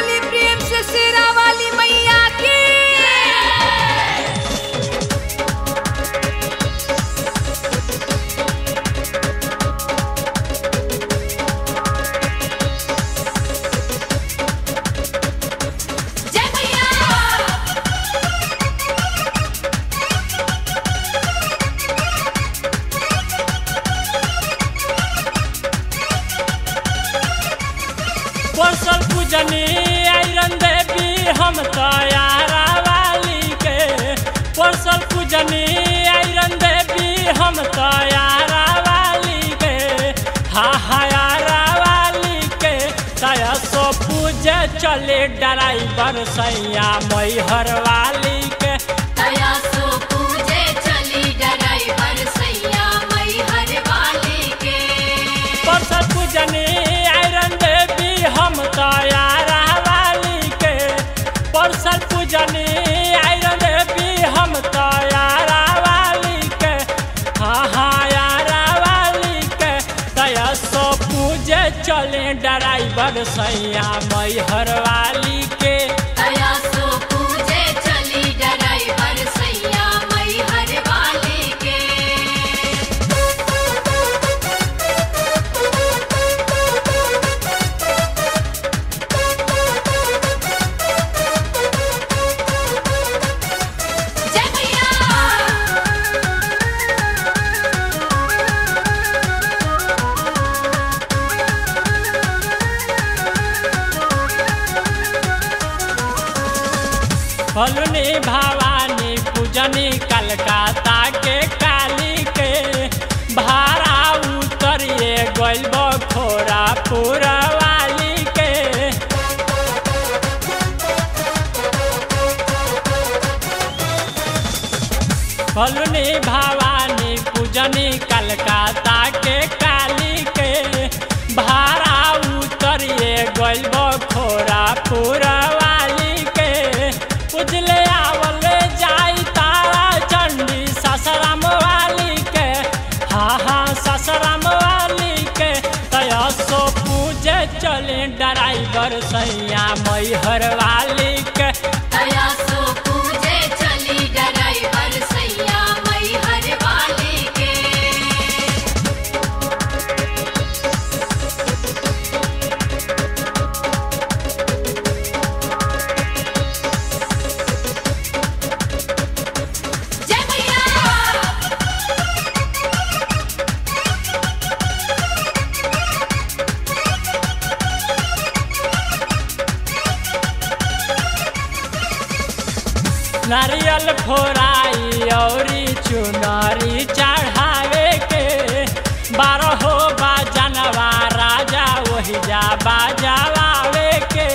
बोली प्रेम से शेरा वाली मैया की जय मैया परसल पूजनी आयरन देवी हम तयारा वाली के परसल पूजनी आयरन देवी हम तयारा वाली के हा हायारा वाली के तया सो पूजे चले ड्राइवर सैया मैहर वाली के दया सो पूजे चली ड्राइवर सैया मैहर वाली के परसल पूजनी आयरन देवी हम तयारा वाली के परसल पूजनी आयरन देवी हम तयारा वाली के हाँ हाँ यारा वाली के दया सो पूजे चले ड्राइवर सैया मैहर वाली के दया सो पूजे चली ड्राइवर सैया मैहर वाली के जय मैया फलुनी भवानी पूजनी कलकत्ता के काली के भाड़ा उतरिए गइल खोरा पूरा वाली के फलुनी भवानी पूजनी कलकत्ता के काली के भाड़ा उतरिए गइल खोरा पूरा वाली के उजले आवले जाई तारा चंडी ससराम वाली के हाँ हाँ ससराम वाली के तया सो पूजे चले ड्राइवर सैया मैहर वाली के दया सो पूजे चली ड्राइवर सैया मैहर वाली के जय मैया नारियल फोराई औरी चुनरी चढ़ावे के बारह बाजनवा राजा वही जा बाजावे के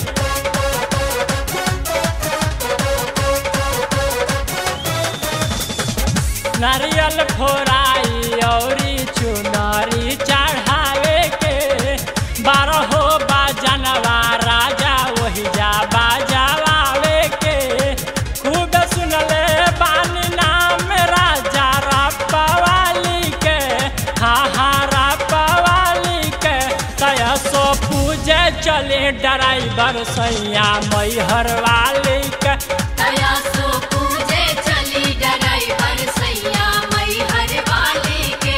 नारियल फोराई औरी चुनरी चढ़ावे के बारह बाजनवा राजा वही जा बाजावे के खूब सुनले बानी नाम राजा रपवाली के हाँ हाँ रपवाली के तया सो पूजे चले ड्राइवर सैया मैहर वाली के दया सो पूजे चली ड्राइवर सैया मैहर वाली के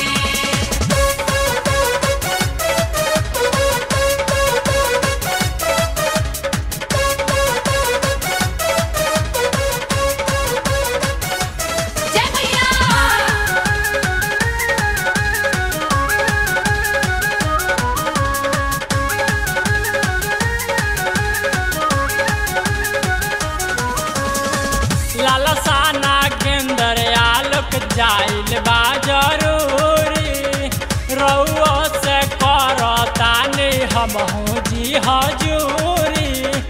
जय मैया लालसा नागेंद्र आलोक जाइल बा जरूरी रउओ से करतानी हमहू जी हजूरी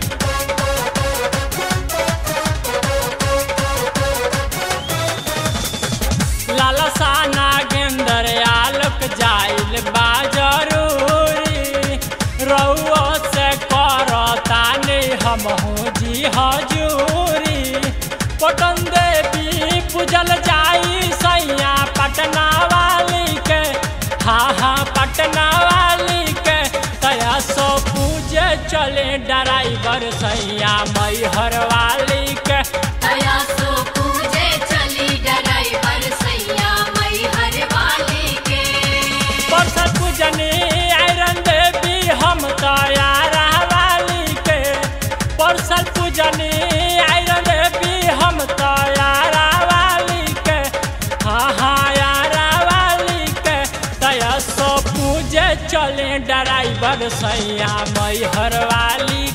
लालसा नागेंद्र आलोक जाइल बा जरूरी रउओ से करतानी हमहू जी हजूरी पटन देवी पूजल जाई सैया पटना वाली के हाँ हाँ पटना वाली के तया सो पूजे चले ड्राइवर सैया मैहर वाली के दया सो पूजे चली ड्राइवर सैया मैहर वाली के परसर पूजनी आयरन देवी हम तैयार वाली के परसर पूजनी आयरन देवी हम तैयार वाली के हाँ हाँ यार वाली के दया सो पूजे चले ड्राइवर सैया मैहर वाली